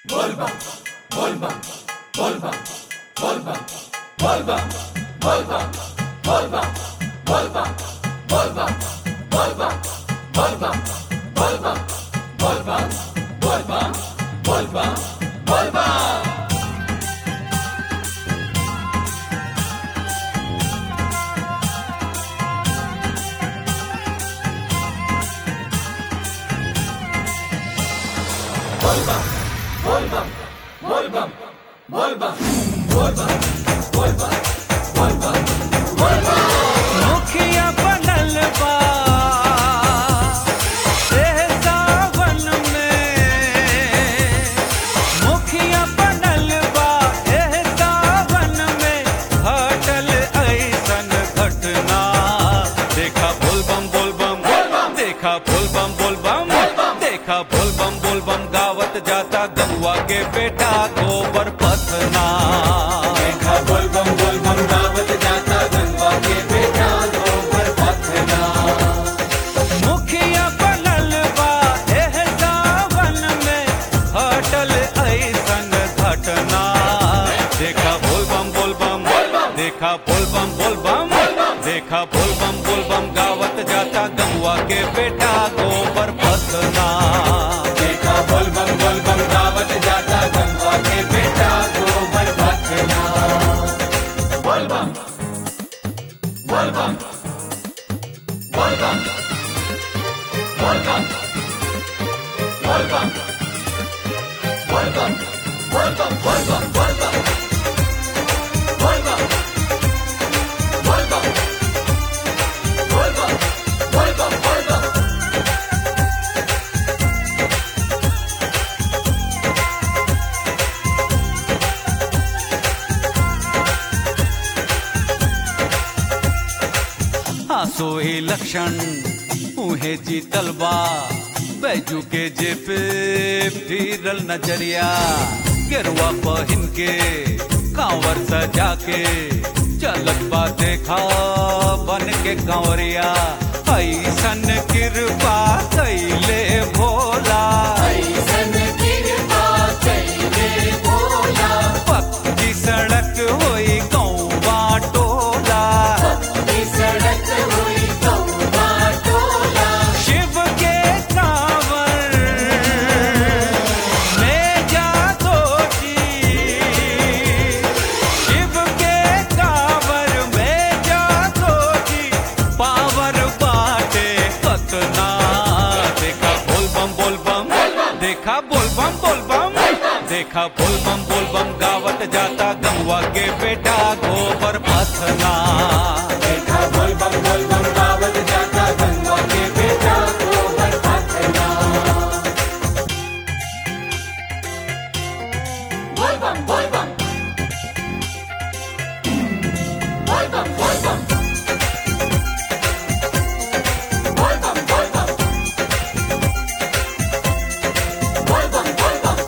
मुखिया बनल बा एह सावन में मुखिया बनल बा एह सावन में घटल ऐसन घटना देखा बोल बम बोल बम देखा बोल बम बोल बम देखा बोल बम बोल बम गावत जाता गौवा के बेटा गोबर पथना देखा बोल बम बोल बम गावत जाता गंगा के बेटा गोबर पथना मुखिया बनल बा एह सावन में हटल ऐसन घटना देखा बोल बम बोल बम देखा बोल बम बोल बम देखा बोल बम बोल बम गावत जाता गंगवा के बेटा गोबर पथना देखा बोल बम बोल बम गावत जाता गंगा के बेटा गोबर पथना बोल बम बोल बम बोल बम बोल बम बोल बम बोल बम बोल बम बोल बम बोल बम बोल बम बोल बम बोल बम बोल बम बोल बम आंसू लक्षण उहे जीतल बा बैजू के जे पे फिरल नजरिया गेरुआ पहिन के कांवर सजा के चलत बा देखा बन के कांवरिया ऐसन कृपा कैले भोला ऐसन कृपा कैले भोला पक्की सड़क होई कौवा टोला की सड़क हुई कौवा टोला शिव के कांवर ले जा दोषी शिव के कांवर में जा दोषी पावर बाटे कतना देखा बोल बम बोल बम देखा बोल बम बोल बम देखा बोल बम बोल बम गावत जाता गंगवा के बेटा गोबर पथना देखा बोल बम बोल बम गावत जाता गंगा के बेटा गोबर पथना बोल बम बोल बम बोल बम बोल बम बोल बम बोल बम बोल बम बोल बम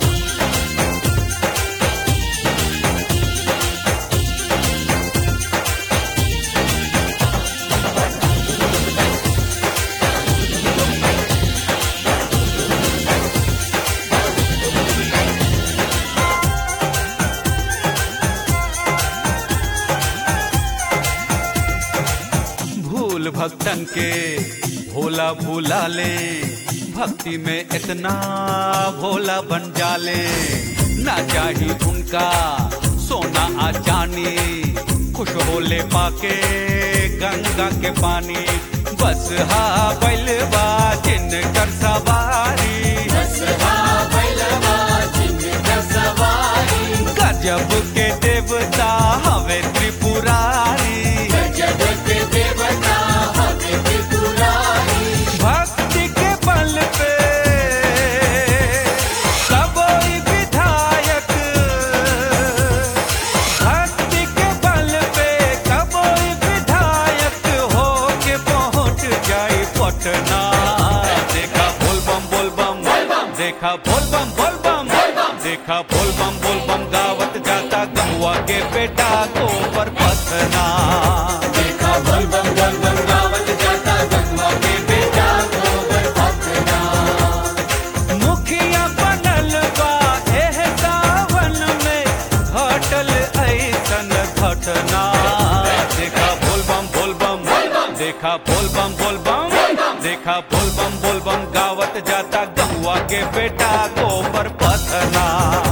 भूल भक्तन के भोला भूला ले भक्ति में इतना भोला बन जाले ना चाही उनका सोना आ चानी खुश होले पाके गंगा के पानी बस हा बैलवा जिन कर सवारी गजब के देवता हवे त्रिपुरारी भक्ति के बल पे सबोई विधायक भक्ति के बल पे सबोई विधायक हो के पहुंच जाई पटना देखा बोल बम बोल बम देखा बोल बम बोल बम देखा बोल बम बोल बम गावत जाता गमुआ के बेटा गोबर पथना देखा बोल बम बोल बम गावत जाता गंगा के बेटा गोबर पथना मुखिया बनल बा एह देखा बोल बम बोल बम देखा बोल बम बोल बम गावत जाता गहुआ के बेटा गोबर पथना